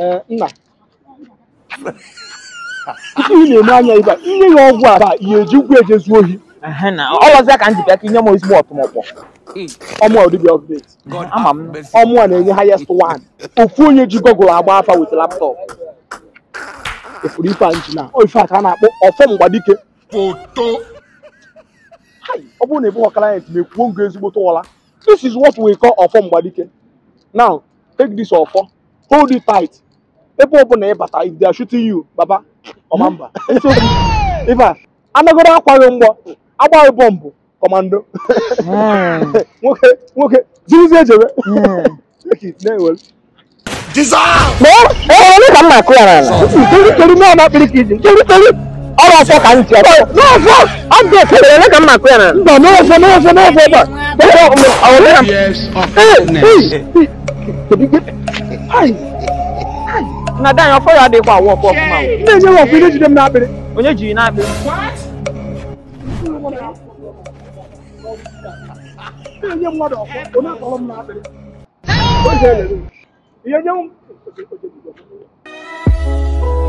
ee nna isi ị na-eme anya ibe inye ya ọgwụ a taa ihe eji ụgwọ ejezu ohi Ehe na ọlọzịa ka m ji bịa ka inye m ezigbo ọtụmọkpọ ọmụ a dibịa update ama m ọmụ a na-enye highest one ofu onye ji gọgụl agba afa wit laptọp efuru ife a nji na ọ ife a ka a na-akpọ ọfọ mgbadike Hai, ọ bụrụ na ị bụghị client ma ekwuo ngo ezigbote ụla this is what we call ọfọ mgbadike now take this ọfọ hold it tight ebe ọ bụla ị bata if they are shooting you baba ọma mba eziokwu ife a anagoro akwaghị mgbọ agbaghị bọmbụ kọmando Mm, nwoke nwoke zirizi ejebe mm. Take it, na-ewere Ee, ka m na-akụ ya n'ala nkelikeri na ọna kpiri ka iji nkelikeri ọrụ ọfọ ka m ji ọfọ n'ọfọ ọ dị ekele ole ka m na-akụ ya n'ala mba n'ọfọ n'ọfọ n'ọfọ ebe a Years of Hey, goodness. hey, hey. Kedu ike? Hai, na dị anya ọfọ ya adịghịkwa awụ ọfọ ọfụma o. na-enye m ọkụ ihe jide m n'akpịrị onye jiri na-abịa na-enye mmadụ ọkụ onye akpọrọ m n'akpịrị Oge elere m. ihe nye m